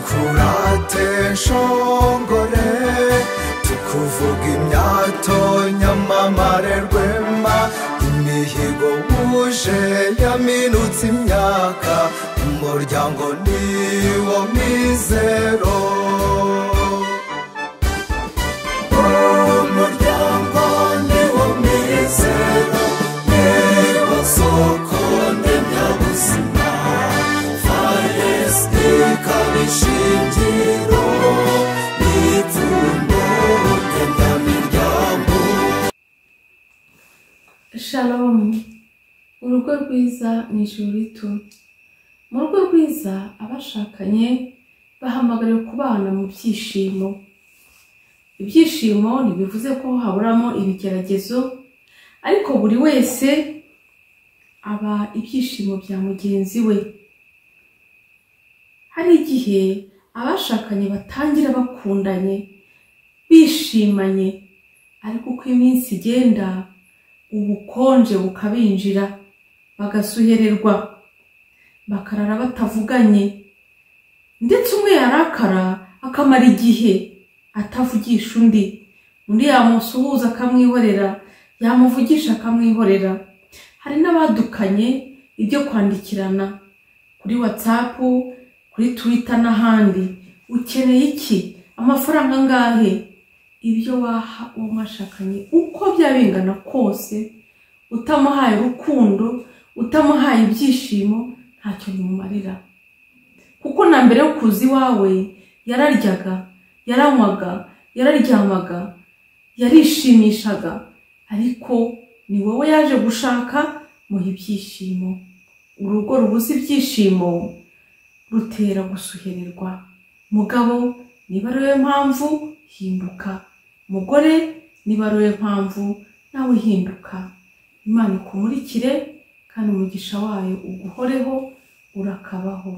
twadukurate nshongore tukuvuga imyato nyamamare rwema imihigo wuje yaminutse imyaka umuryango niwo mizero umuryango niwo mizero niwo soko ndemyabuzima faresite ikaba ishingiro n'ipfundo ndemyamiryango shalomu urugo rwiza ni ijuru rito mu rugo rwiza abashakanye bahamagariwe kubana mu byishimo ibyishimo ntibivuze ko haburamo ibigeragezo ariko buri wese aba ibyishimo bya mugenzi we hari igihe abashakanye batangira bakundanye bishimanye ariko uko iminsi igenda ubukonje bukabinjira bagasuhererwa bakarara batavuganye ndetse umwe yarakara akamara igihe atavugisha undi undi yamusuhuza akamwihorera yamuvugisha akamwihorera hari n'abadukanye ibyo kwandikirana kuri watsapu kuri twita n'ahandi ukeneye iki amafaranga angahe ibyo waha uwo mwashakanye uko byaba bingana kose utamuhaye urukundo utamuhaye ibyishimo ntacyo bimumarira kuko na mbere yo kuza iwawe yararyaga yaranywaga yararyamaga yarishimishaga ariko ni wowe yaje gushaka muha ibyishimo urugo rubuze ibyishimo rutera gusuhererwa mugabo niba ari wowe mpamvu hinduka mugore niba ari wowe mpamvu nawe hinduka imana ikumurikire kandi umugisha wayo uguhoreho urakabaho